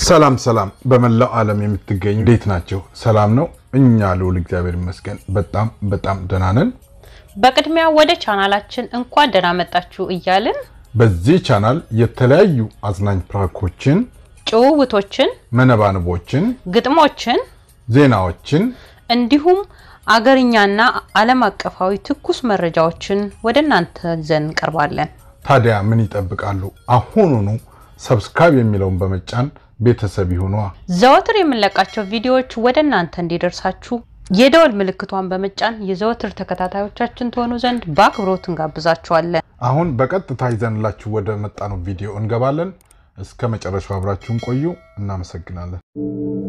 ሰላም ሰላም፣ በመላው ዓለም የምትገኙ እንዴት ናቸው? ሰላም ነው? እኛ ልውል እግዚአብሔር ይመስገን በጣም በጣም ደህና ነን። በቅድሚያ ወደ ቻናላችን እንኳን ደህና መጣችሁ እያልን በዚህ ቻናል የተለያዩ አዝናኝ ፕራንኮችን፣ ጭውውቶችን፣ መነባንቦችን፣ ግጥሞችን ዜናዎችን እንዲሁም አገርኛና ዓለም አቀፋዊ ትኩስ መረጃዎችን ወደ እናንተ ይዘን እንቀርባለን። ታዲያ ምን ይጠብቃሉ? አሁኑኑ ሰብስክራይብ የሚለውን በመጫን ቤተሰብ ይሁኗ። ዘወትር የምንለቃቸው ቪዲዮዎች ወደ እናንተ እንዲደርሳችሁ የደወል ምልክቷን በመጫን የዘወትር ተከታታዮቻችን ትሆኑ ዘንድ በአክብሮት እንጋብዛችኋለን። አሁን በቀጥታ ይዘንላችሁ ወደ መጣነው ቪዲዮ እንገባለን። እስከ መጨረሻው አብራችሁን ቆዩ። እናመሰግናለን።